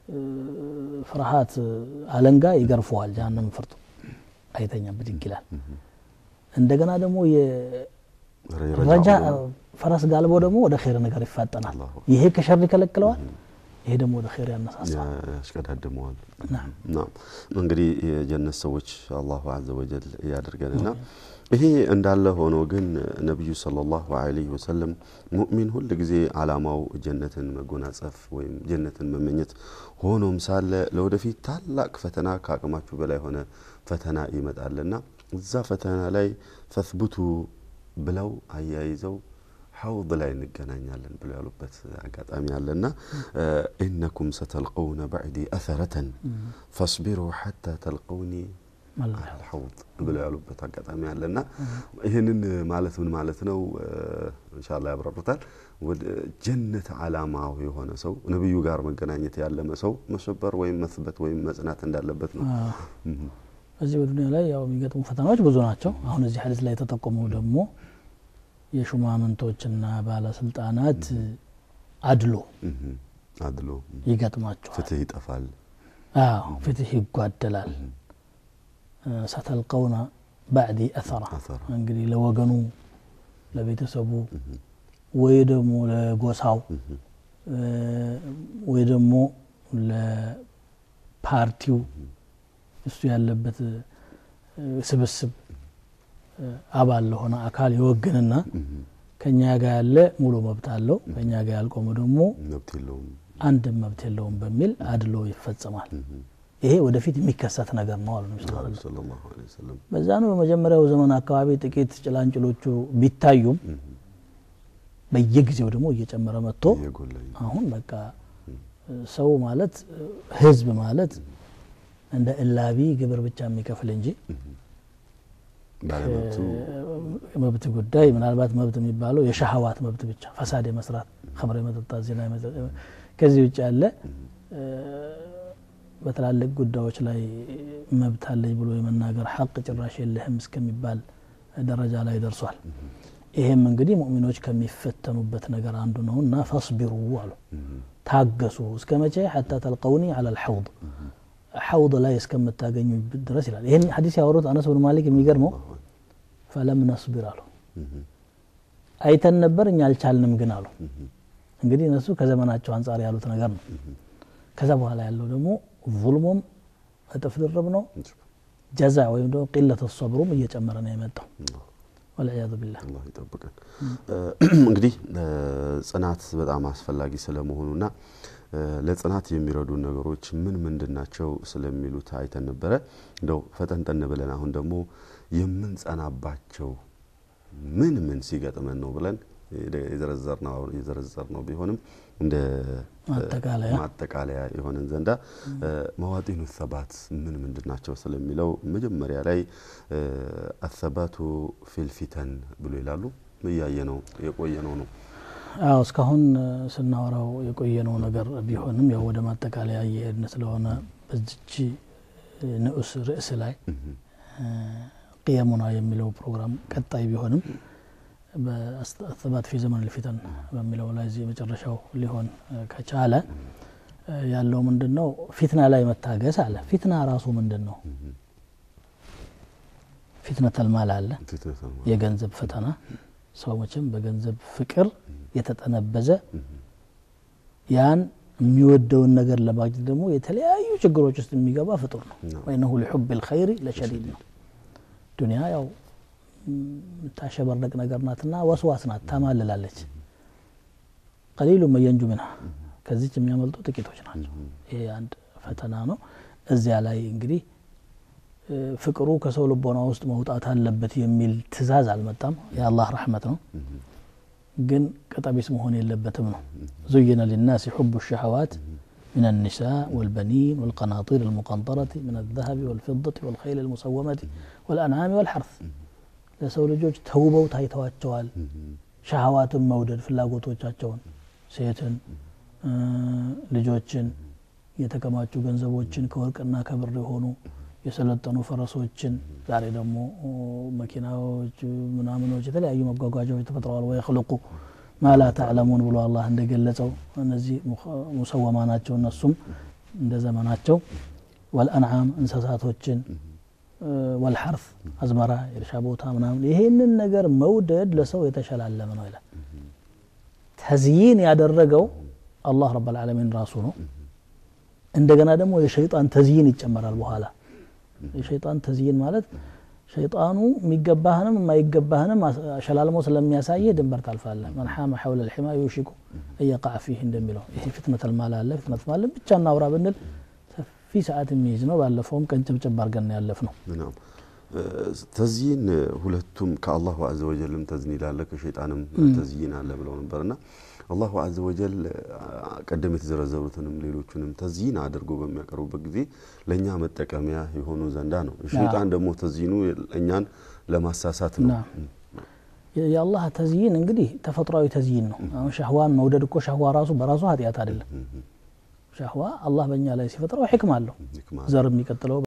ፍርሃት አለንጋ ይገርፈዋል ጀሃነም ፍርጡ አይተኛም ብድግ ይላል እንደገና ደግሞ ረጃ ፈረስ ጋልቦ ደግሞ ወደ ኸይር ነገር ይፋጠናል ይሄ ከሸር ይከለክለዋል ይሄ ደግሞ ወደ ኸይር ያነሳሳል ያሽቀዳድመዋል እንግዲህ የጀነት ሰዎች አላሁ አዘ ወጀል ያደርገንና ይሄ እንዳለ ሆኖ ግን ነቢዩ ሰለላሁ ዐለይሂ ወሰለም ሙእሚን ሁል ጊዜ አላማው ጀነትን መጎናጸፍ ወይም ጀነትን መመኘት ሆኖም ሳለ ለወደፊት ታላቅ ፈተና ከአቅማችሁ በላይ ሆነ ፈተና ይመጣልና እዛ ፈተና ላይ ፈትቡቱ ብለው አያይዘው ሐውድ ላይ እንገናኛለን ብለው ያሉበት አጋጣሚ አለና ኢነኩም ሰተልቀውነ ባዕዲ አሰረተን ፈስቢሩ ሐታ ተልቀውኒ አልሐውድ ብለው ያሉበት አጋጣሚ አለና ይህንን ማለት ምን ማለት ነው እንሻላ ያብራሩታል ወደ ጀነት አላማው የሆነ ሰው ነቢዩ ጋር መገናኘት ያለመ ሰው መሰበር ወይም መስበት ወይም መጽናት እንዳለበት ነው በዚህ በዱኒያ ላይ ያው የሚገጥሙ ፈተናዎች ብዙ ናቸው አሁን እዚህ ሀዲስ ላይ የተጠቆመው ደግሞ የሹማምንቶችና ባለስልጣናት አድሎ አድሎ ይገጥማቸዋል ፍትህ ይጠፋል አዎ ፍትህ ይጓደላል ሰተልቀውና ባዕዲ አሰራ እንግዲህ ለወገኑ ለቤተሰቡ ወይ ደግሞ ለጎሳው ወይ ደግሞ ለፓርቲው እሱ ያለበት ስብስብ አባል ለሆነ አካል ይወግንና ከኛ ጋር ያለ ሙሉ መብት አለው ከኛ ጋር ያልቆመ ደግሞ መብት የለውም አንድም መብት የለውም በሚል አድሎ ይፈጸማል ይሄ ወደፊት የሚከሰት ነገር ነው አሉ በዛ ነው በመጀመሪያው ዘመን አካባቢ ጥቂት ጭላንጭሎቹ ቢታዩም በየጊዜው ደግሞ እየጨመረ መጥቶ አሁን በቃ ሰው ማለት ህዝብ ማለት እንደ እላቢ ግብር ብቻ የሚከፍል እንጂ መብት ጉዳይ ምናልባት መብት የሚባለው የሻህዋት መብት ብቻ ፈሳድ የመስራት ከምር የመጠጣት ዜና ከዚህ ውጭ ያለ በትላልቅ ጉዳዮች ላይ መብት አለኝ ብሎ የመናገር ሐቅ ጭራሽ የለህም እስከሚባል ደረጃ ላይ ደርሷል ይሄም እንግዲህ ሙእሚኖች ከሚፈተኑበት ነገር አንዱ ነው እና ፈስቢሩ አሉ ታገሱ እስከ መቼ ሐታ ተልቀውኒ አላ ልሐውድ ሐውድ ላይ እስከምታገኙ ድረስ ይላል ይህን ሀዲስ ያወሩት አነስ ብን ማሊክ የሚገርመው ፈለም ነስቢር አሉ አይተን ነበር እኛ አልቻልንም ግን አሉ እንግዲህ እነሱ ከዘመናቸው አንጻር ያሉት ነገር ነው ከዛ በኋላ ያለው ደግሞ ظልሙም እጥፍ ድርብ ነው ጀዛ ወይም ደግሞ ቂለት ሰብሩም እየጨመረ ነው የመጣው ወልዕያዙ ቢላህ አላህ ይጠብቀን እንግዲህ ጽናት በጣም አስፈላጊ ስለመሆኑና ለጽናት የሚረዱ ነገሮች ምን ምንድን ናቸው ስለሚሉት አይተን ነበረ እንደው ፈጠንጠን ብለን አሁን ደግሞ የምንጸናባቸው ምን ምን ሲገጥመን ነው ብለን የዘረዘር ነው ቢሆንም እንደ ማጠቃለያ የሆነን ዘንዳ መዋጢኑ ሰባት ምን ምንድን ናቸው ስለሚለው መጀመሪያ ላይ አሰባቱ ፊልፊተን ብሎ ይላሉ እያየ ነው የቆየ ነው ነው አዎ እስካሁን ስናወራው የቆየነው ነገር ቢሆንም ያው ወደ ማጠቃለያ እየሄድን ስለሆነ በዚች ንዑስ ርዕስ ላይ ቅየሙና የሚለው ፕሮግራም ቀጣይ ቢሆንም በአስተባት ፊ ዘመን ልፊተን በሚለው ላይ እዚህ መጨረሻው ሊሆን ከቻለ ያለው ምንድን ነው ፊትና ላይ መታገስ አለ ፊትና ራሱ ምንድን ነው ፊትነተልማል አለ የገንዘብ ፈተና ሰው መቼም በገንዘብ ፍቅር የተጠነበዘ ያን የሚወደውን ነገር ለማግኘት ደግሞ የተለያዩ ችግሮች ውስጥ የሚገባ ፍጡር ነው ወይነሁ ሊሑብ ልኸይሪ ለሸዲድ ነው ዱኒያ ያው የምታሸበረቅ ነገር ናትና ወስዋስ ናት ታማልላለች ቀሊሉ መየንጁ ምንሃ ከዚች የሚያመልጡ ጥቂቶች ናቸው ይሄ አንድ ፈተና ነው እዚያ ላይ እንግዲህ ፍቅሩ ከሰው ልቦና ውስጥ መውጣት አለበት የሚል ትእዛዝ አልመጣም የአላህ ረሕመት ነው ግን ቀጠቢስ መሆን የለበትም ነው ዙይነ ሊናስ ሑቡ ሸሐዋት من النساء والبنين والقناطير المقنطرة من الذهب والفضة والخيل المسومة والأنعام والحرث ለሰው ልጆች ተውበው ታይተዋቸዋል ሻህዋትን መውደድ ፍላጎቶቻቸውን ሴትን ልጆችን የተከማቹ ገንዘቦችን ከወርቅና ከብር የሆኑ የሰለጠኑ ፈረሶችን ዛሬ ደግሞ መኪናዎች ምናምኖች የተለያዩ መጓጓዣዎች ተፈጥረዋል ወየክልቁ ማላ ተዕለሙን ብሎ አላህ እንደገለጸው እነዚህ ሙሰወማ ናቸው እነሱም እንደ ዘመናቸው ወልአንዓም እንስሳቶችን ወልሐርፍ አዝመራ የእርሻ ቦታ ምናምን ይሄንን ነገር መውደድ ለሰው የተሸላለመ ነው ይላል ተዝይን ያደረገው አላህ ረብ ልዓለሚን ራሱ ነው እንደገና ደግሞ የሸይጣን ተዝይን ይጨመራል በኋላ የሸይጣን ተዝይን ማለት ሸይጣኑ የሚገባህንም የማይገባህንም ሸላልሞ ስለሚያሳይህ ድንበር ታልፋለህ መን ሓመ ሐውለ ልሒማ ዩሽኩ እየቃዕ ፊህ እንደሚለው ይሄ ፍትነት ልማል አለ ፍትነት ማለ ብቻ እናውራ ብንል ሰፊ ሰዓት የሚይዝ ነው ባለፈውም ቀን ጭብጭብ አድርገን ያለፍ ነው ተዝይን ሁለቱም ከአላሁ አዘ ወጀልም ተዝኒል አለ ከሸይጣንም ተዝይን አለ ብለው ነበርና አላሁ አዘ ወጀል ቀደም የተዘረዘሩትንም ሌሎቹንም ተዝይን አድርጎ በሚያቀርቡበት ጊዜ ለእኛ መጠቀሚያ የሆኑ ዘንዳ ነው ሸይጣን ደግሞ ተዝይኑ እኛን ለማሳሳት ነው የአላህ ተዝይን እንግዲህ ተፈጥሯዊ ተዝይን ነው አሁን ሻህዋን መውደድ እኮ ሻህዋ ራሱ በራሱ ኃጢአት አይደለም ሻህዋ አላህ በእኛ ላይ ሲፈጥረው ሕክም አለው ዘር የሚቀጥለው